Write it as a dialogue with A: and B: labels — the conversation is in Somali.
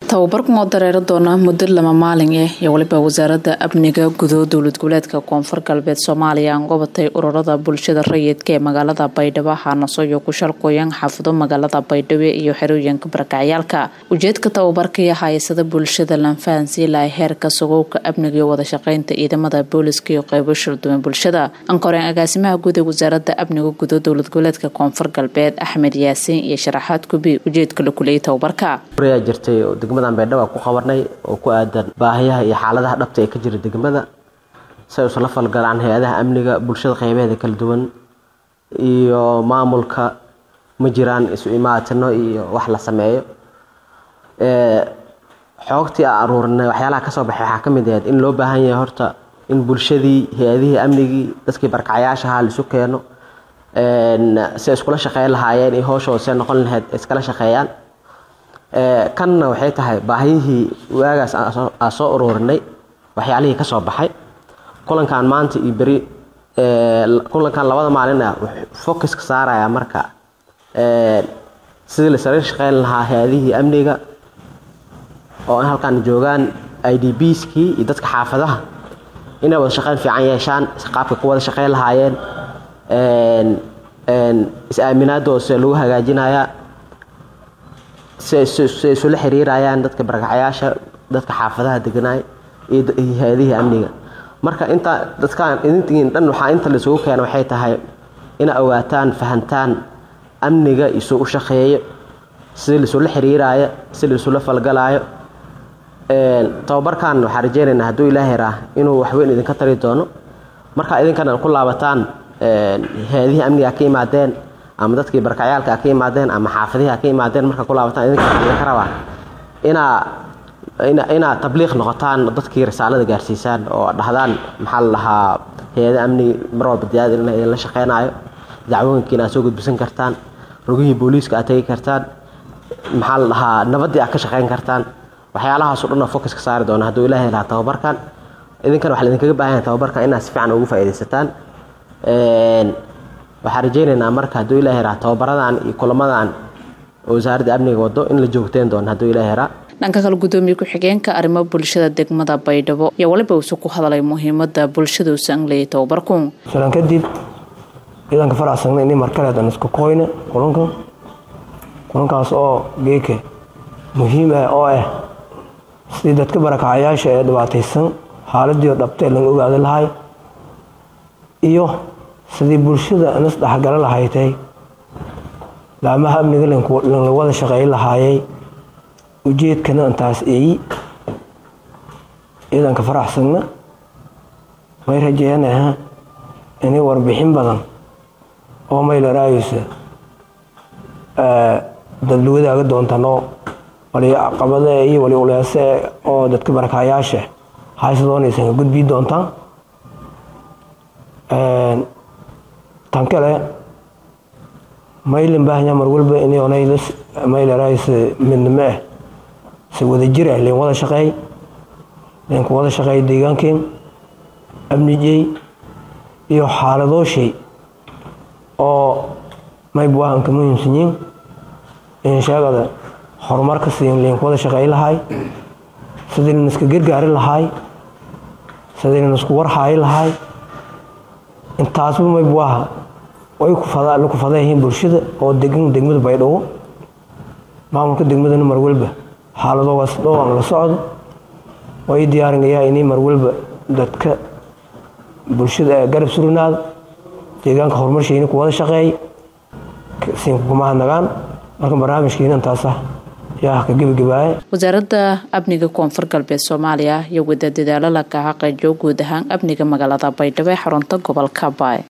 A: tababarkan oo dareeri doona muddo lama maalin ah iyo waliba wasaaradda amniga gudo dowlad goboleedka koonfur galbeed soomaaliya aan gobatay ururada bulshada rayidka ee magaalada baydhabo haanasoyo ku shalqooyan xaafado magaalada baydhabo iyo xerooyinka barakacyaalka ujeedka tababarka iyo haysada bulshada lanfahansiilaa heerka sugowka amniga iyo wada shaqeynta ciidamada booliska iyo qeybo shirduwan bulshada ankoreen agaasimaha guud ee wasaaradda amniga gudo dowlad goboleedka koonfur galbeed axmed yaasiin iyo sharaxaad kubi ujeedka la kuliyay tababarka
B: jirtay oo degmadan baydhabo ku qabanay oo ku aadan baahiyaha iyo xaaladaha dhabta ee ka jira degmada si ay usula falgalaan hay-adaha amniga bulshada qeybaheeda kala duwan iyo maamulka ma jiraan isu imaatino iyo wax la sameeyo xoogtii a aruurinay waxyaalaha kasoo baxay waxaa kamid ahayd in loo baahan yahay horta in bulshadii hay-adihii amnigii dadkii barkacyaashaha laisu keeno si ay iskula shaqeyn lahaayeen iyo hooshooda see noqon lahayd iskala shaqeeyaan kanna waxay tahay baahiyihii waagaas aa soo ururinay waxyaalihii ka soo baxay kulankan maanta iyo beri kulankan labada maalin ah focuska saaraya marka sidii lasaga shaqeyn lahaa hay-adihii amniga oo in halkan joogaan i d bskii iyo dadka xaafadaha inay wada shaqeyn fiican yeeshaan qaabka ku wada shaqeyn lahaayeen is-aaminaadooda sida lagu hagaajinayaa siay isula xiriirayaan dadka barakacayaasha dadka xaafadaha deganaay iyo hay-adihii amniga marka inta dadkan idintiin dhan waxaa inta laisugu keena waxay tahay ina ogaataan fahantaan amniga isu u shaqeeyo sida laisula xiriiraayo sida laisula falgalaayo tababarkan waxaa rajeynaynaa hadduu ilaahay raa inuu waxweyn idinka tari doono marka idinkana ku laabataan hay-adihii amniga ka imaadeen ama dadkii barkacyaalka ka imaadeen ama xaafadihi ka imaadeen marka ku laabataan idinka rabaa inaa inaad tabliiq noqotaan dadkii risaalada gaarsiisaan oo dhahdaan maxaa la dhahaa hay-ada amnigi mar walba diyaad in idinla shaqeynaayo dacwooyinkiina aad soo gudbisan kartaan rogihii booliiska aad tegi kartaan maxaa la dhahaa nabaddii aad ka shaqeyn kartaan waxyaalahaas o dhan oo focus ka saari doona hadduu ilaahay lahaa tababarkan idinkana waxaa idinkaga baahan yahay tababarkan inaad si fiican ugu faa'iidaysataan waxaan rajeynaynaa marka hadduu ilaahay raa tababaradan iyo kulamadan oo wasaaradda amniga wado in la joogteen doono hadduu ilaahay raa
A: dhanka kale gudoomiye ku-xigeenka arrimo bulshada degmada baydhabo iyo waliba uuse ku hadlay muhiimada bulshada uusa angleyay tababarku
C: salan kadib ciidanka faracsagna ini markaleedan isku koyna kulankan kulankaas oo geeka muhiim ah oo ah sidii dadka barakacayaasha ee dhibaataysan xaaladii dhabta ee laga ogaada lahay iyo sidii bulshada nas dhexgala lahaytay laamaha amniga lanla wada shaqeey lahaayay ujeedkana intaas eeyi ciidanka faraxsanna may rajeeyanaha inay warbixin badan oo maylaraysa dad la wadaaga doontano wali caqabade iyo wali uleese oo dadka barakayaasha hayse doonaysan ka gudbii doontaan tan kale maylan baahanya mar walba inay maylaraysa midnimo ah si wada jir ah leen wada shaqeey leen ku wada shaqeey deegaankeen amnijey iyo xaaladoo shay oo mayb waahan ka muhiimsan yiin in sheegada horumarka siin leen ku wada shaqeey lahay sidii lan iska gargaari lahay sidii lan isku warhaayi lahay intaasba mayb waaha way ku fadayihiin bulshada oo degan degmada baydhabo maamulka degmadana mar walba xaaladoogaas dhowaan la socdo way diyaarinayaa inay mar walba dadka bulshada garab surinaada deegaanka horumarshiina ku wada shaqeey siinkugumahadnagaan marka barnaamijkiina intaasah yaa ka gebagabaaya
A: wasaaradda amniga koonfur galbeed soomaaliya iyo wada dadaalo la kaca qeyjo guud ahaan amniga magaalada baydhabo ee xarunta gobolka baay